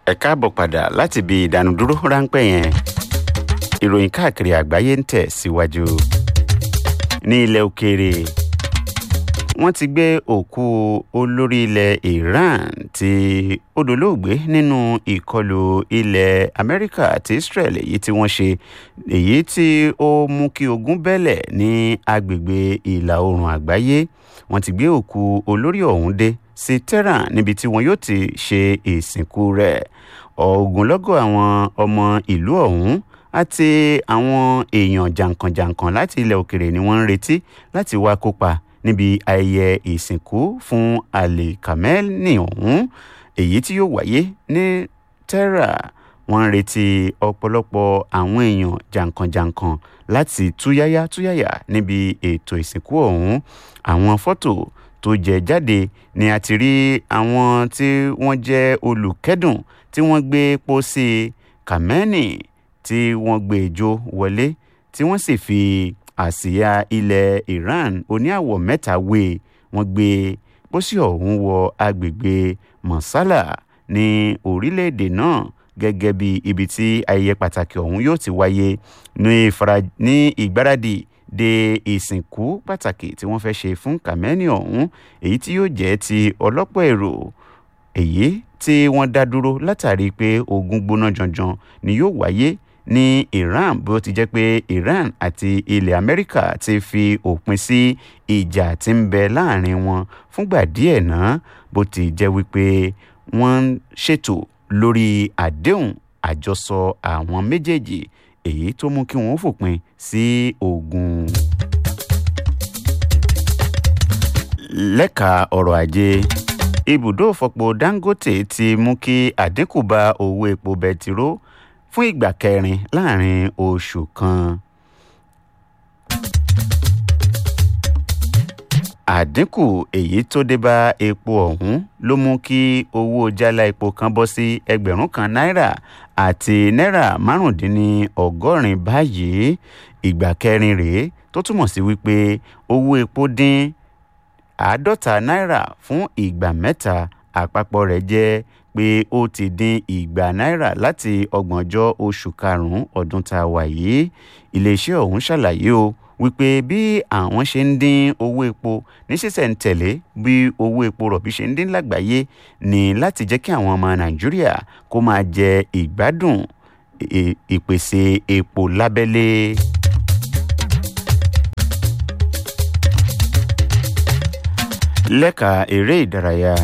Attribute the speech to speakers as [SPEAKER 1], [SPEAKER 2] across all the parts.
[SPEAKER 1] ẹ káàbọ̀ padà láti ibi ìdánudúró ráńpẹ́ yẹn ìròyìn káàkiri àgbáyé ń tẹ̀ síwájú ní ilẹ̀ òkèèrè wọ́n ti gbé òkú olórí ilẹ̀ Iran tí ó dolóògbé nínú ìkọlù ilẹ̀ Amẹ́ríkà àti Israel èyí tí wọ́n ṣe èyí tí ó mú kí ogun bẹ́lẹ̀ ní agbègbè ìlà oòrùn àgbáyé wọ́n ti gbé òkú olórí ọ̀hún dé sí Tehran níbi tí wọn yóò ti ṣe ìsìnkú rẹ̀ ogunlọ́gọ̀ àwọn ọmọ ìlú ọ̀hún àti àwọn èèyàn jàǹkànjàǹkàn láti ilẹ̀ òkèrè ni wọ́n ń retí láti wá kópa níbi ayẹyẹ ìsìnkú fún Ali Khamenei ọ̀hún èyí tí yóò wáyé ní Tehran wọ́n ń retí ọ̀pọ̀lọpọ̀ àwọn èèyàn jàǹkànjàǹkàn láti túyáyá túyáyá níbi ètò ìsìnkú ọ̀hún àwọn fọ́tò tó jẹ jáde ni a ti rí àwọn tí wọ́n jẹ́ olùkẹ́dùn tí wọ́n gbé pósí Khamenei tí wọ́n gbé jó wọlé tí wọ́n sì fi àsíá ilẹ̀ Iran oníàwọ̀ mẹ́ta wé wọ́n gbé pósí ọ̀hún wọ agbègbè Mosala ní orílẹ̀-èdè náà gẹ́gẹ́ bí ibi tí ayẹyẹ pàtàkì ọ̀hún yóò ti wáyé ní ìgbáradì de ìsìnkú pàtàkì tí wọ́n fẹ́ ṣe fún Khamenei ọ̀hún èyí tí yóò jẹ́ ti ọlọ́pọ̀ èrò èyí tí wọ́n dá dúró látàrí pé ogun gbóná janjan ni yóò wáyé ní Iran bí ó ti jẹ́ pé Iran àti ilẹ̀ Amẹ́ríkà ti fi òpin sí ìjà tí ń bẹ láàrin wọn fúngbà díẹ̀ náà bó ti jẹ́ wípé wọ́n ń ṣètò lórí àdéhùn àjọsọ àwọn méjèèjì èyí tó mú kí wọ́n fòpin sí ogun. lẹ́ka ọrọ̀ ajé ibùdó ìfọpo Dangote ti mú kí àdínkù bá owó epo bẹtiró fún ìgbà kẹrin láàrin oṣù kan. àdínkù èyí tó dé bá epo ọ̀hún ló mú kí owó jálá epo kan bọ́ sí ẹgbẹ̀rún kan náírà àti náírà márùndínlọ́gọ́rin báyìí ìgbà kẹrin rèé tó túmọ̀ sí wípé owó epo dín àádọ́ta náírà fún ìgbà mẹ́ta àpapọ̀ rẹ̀ jẹ́ pé ó ti dín ìgbà náírà láti ọgbọ̀njọ́ oṣù karùn-ún ọdún tá a wà yìí iléeṣẹ́ ọ̀hún ṣàlàyé o wípé bí àwọn ṣe ń dín owó epo ní ṣísẹ̀ntẹ̀lé bí owó epo rọ̀bì ṣe ń dín lágbàáyé ní láti jẹ́ kí àwọn ọmọ nàìjíríà kó máa jẹ ìgbádùn ìpèsè epo lábẹ́lé. lẹ́ka eré ìdárayá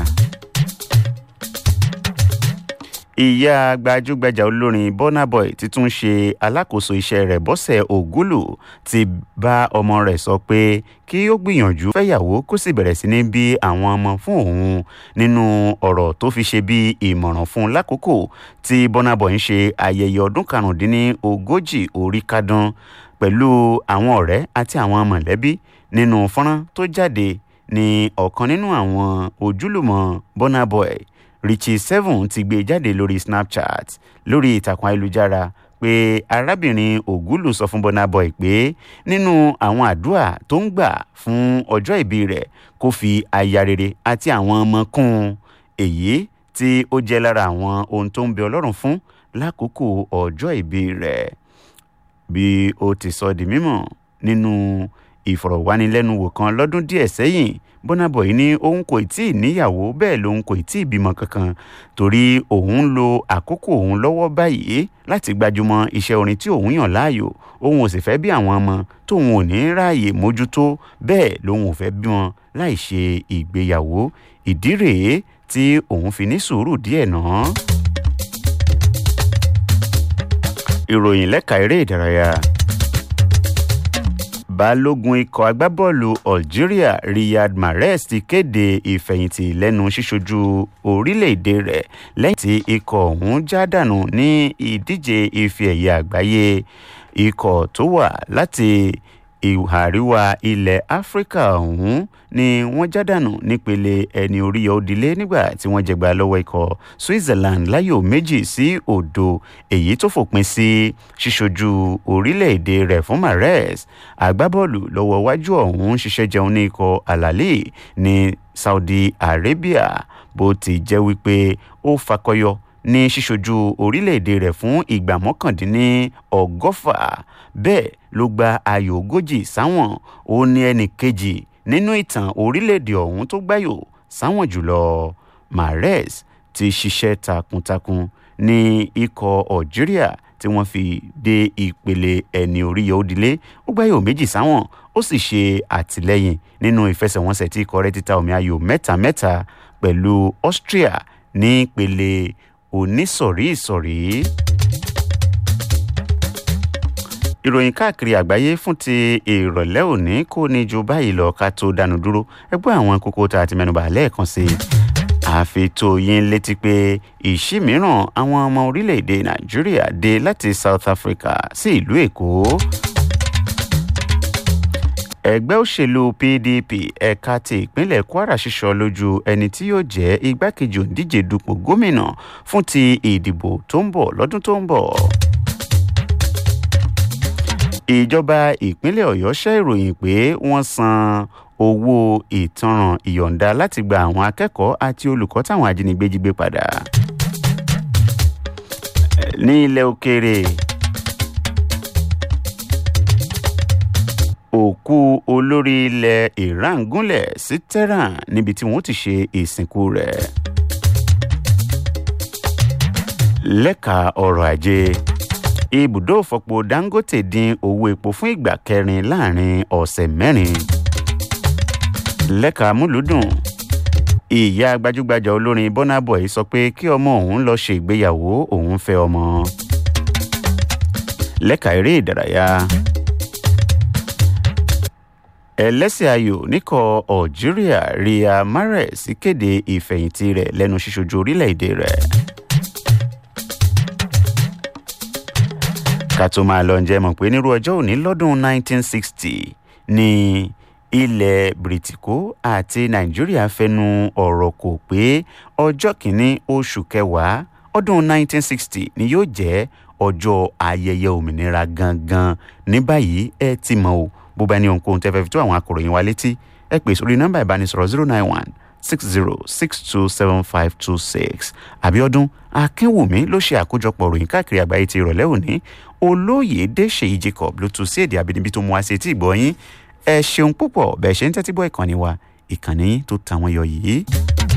[SPEAKER 1] ìyá gbajúgbajà olórin Burna Boy ti tún ṣe alákòóso iṣẹ́ rẹ̀ Bọ́sẹ̀ Ògúlù ti bá ọmọ rẹ̀ sọ pé kí ó gbìyànjú fẹ́yàwó kó sì bẹ̀rẹ̀ sí ní bí àwọn ọmọ fún òun nínú ọ̀rọ̀ tó fi ṣe bí ìmọ̀ràn fún un lákòókò tí Burna Boy ń ṣe ayẹyẹ ọdún karùndínlógójì orí kádún pẹ̀lú àwọn ọ̀rẹ́ àti àwọn mọ̀lẹ́bí nínú fọ́nrán tó jáde ní ọ̀kan nínú àwọn ojúlùmọ̀ Burna Boy Richie Seven ti gbé jáde lórí Snapchat lórí ìtàkùn ayélujára pé arábìnrin Ògúlù sọ fún Burna Boy pé nínú àwọn àdúrà tó ń gbà fún ọjọ́ ìbí rẹ̀ kó fi aya rere àti àwọn ọmọ kún un èyí tí ó jẹ́ lára àwọn ohun tó ń bẹ Ọlọ́run fún lákòókò ọjọ́ ìbí rẹ̀ bí ó ti sọ di mímọ̀ nínú ìfọ̀rọ̀wánilẹ́nuwò kan lọ́dún díẹ̀ sẹ́yìn Burna Boy ní òun kò tí ì níyàwó bẹ́ẹ̀ lòun kò tí ì bímọ kankan torí òun ń lo àkókò òun lọ́wọ́ báyìí láti gbájúmọ́ iṣẹ́ orin tí òun yàn láàyò òun ò sì fẹ́ bí àwọn ọmọ tóun ò ní ráàyè mójútó bẹ́ẹ̀ lòun ò fẹ́ bímọ láì ṣe ìgbéyàwó ìdí rèé tí òun fi ní sùúrù díẹ̀ náà. ìròyìn lẹ́ka eré ìdárayá balógun ikọ̀ agbábọ́ọ̀lù Algeria Riyad Mahrez ti kéde ìfẹ̀yìntì lẹ́nu ṣíṣojú orílẹ̀-èdè rẹ̀ lẹ́yìn tí ikọ̀ ọ̀hún já dànù ní ìdíje ife ẹ̀yẹ àgbáyé ikọ̀ tó wà láti ìhà àríwá ilẹ̀ áfíríkà ọ̀hún ni wọ́n já dànù nípele ẹni orí òdìlé nígbà tí wọ́n jẹgba lọ́wọ́ ikọ̀ Switzerland láyò méjì sí òdo èyí tó fòpin sí ṣíṣojú orílẹ̀-èdè rẹ̀ fún Mahrez agbábọ́ọ̀lù lọ́wọ́ wájú ọ̀hún ṣiṣẹ́ jẹun ní ikọ̀ Al-Ahly ní Saudi Arabia bó ti jẹ́ wípé ó fakọyọ ní ṣíṣojú orílẹ̀-èdè rẹ̀ fún ìgbà mọ́kàndínní ọgọ́fà bẹ́ẹ̀ ló gba ayò ogójì sáwọn ó ní ẹnì kejì nínú ìtàn orílẹ̀-èdè ọ̀hún tó gbáyò sáwọn jùlọ mahrez ti ṣiṣẹ́ takuntakun ní ikọ̀ algeria tí wọ́n fi dé ìpele ẹni oríyọ òdìlé ó gbáyò méjì sáwọn ó sì ṣe àtìlẹ́yìn nínú ìfẹsẹ̀wọnsẹ̀ tí ikọ̀ rẹ̀ ti ta omi ayò mẹ́ta mẹ́ta pẹ̀lú austria ní ìpele onísọ̀rí ìsọ̀rí. ìròyìn káàkiri àgbáyé fún ti ìrọ̀lẹ́ òní kò ní ju báyìí lọ ká tó dánu dúró ẹgbẹ́ àwọn kókó tá a ti mẹ́nuba lẹ́ẹ̀kan sí i àfi tó yín létí pé ìṣí mìíràn àwọn ọmọ orílẹ̀-èdè nàìjíríà dé láti south africa sí ìlú èkó ẹgbẹ́ òṣèlú pdp ẹ̀ka ti ìpínlẹ̀ kwara ṣíṣọ lójú ẹni tí yóò jẹ́ igbákejì òǹdíje dupò gómìnà fún ti ìdìbò tó ń bọ̀ lọ́dún tó ń bọ̀ ìjọba ìpínlẹ̀ ọ̀yọ́ ṣẹ́ ìròyìn pé wọ́n san owó ìtanràn ìyọ̀ǹda láti gba àwọn akẹ́kọ̀ọ́ àti olùkọ́ táwọn ajínigbé jí gbé padà. ní ilẹ̀ òkèèrè òkú olórí ilẹ̀ iran gúnlẹ̀ sí tehran níbi tí wọ́n ti ṣe ìsìnkú rẹ̀. lẹ́ka ọrọ̀ ajé ibùdó ìfọpo dangote dín owó epo fún ìgbà kẹrin láàrin ọ̀sẹ̀ mẹ́rin lẹ́ka múlùdùn ìyá gbajúgbajà olórin burna boy sọ pé kí ọmọ òun lọ ṣe ìgbéyàwó òun fẹ́ ọmọ lẹ́ka eré ìdárayá ẹlẹ́sìn ayò níkọ̀ algeria ria mahrez kéde ìfẹ̀yìntì rẹ̀ lẹ́nu ṣíṣojú orílẹ̀-èdè rẹ̀. ká tó máa lọ ǹjẹ́ mọ̀ pé nírú ọjọ́ òní lọ́dún 1960 ni ilẹ̀ bìrìtìkó àti nàìjíríà fẹnu ọ̀rọ̀ kò pé ọjọ́ kìíní oṣù kẹwàá ọdún 1960 ni yóò jẹ́ ọjọ́ ayẹyẹ òmìnira gangan ní báyìí ẹ ti mọ̀ o bó bá ní ohunkóhun tẹ́ fẹ́ fi tó àwọn akọ̀ròyìn wa létí ẹ pè sórí nọ́mbà ìbánisọ̀rọ̀ 091 60 62 7526 àbíọ́dún akínwùmí ló ṣe àkójọpọ̀ ròyìn káàkiri àgbáyé ti ìrọ̀lẹ́ òní olóyèdè ṣèyí jacob ló tún sí èdè àbínibí tó mú wá sí etí ìgbọ́ yín ẹ ṣeun púpọ̀ bẹ́ẹ̀ ṣe ń tẹ́tí bọ́ ìkànnì wa ìkànnì tó tàwọn yọ yìí.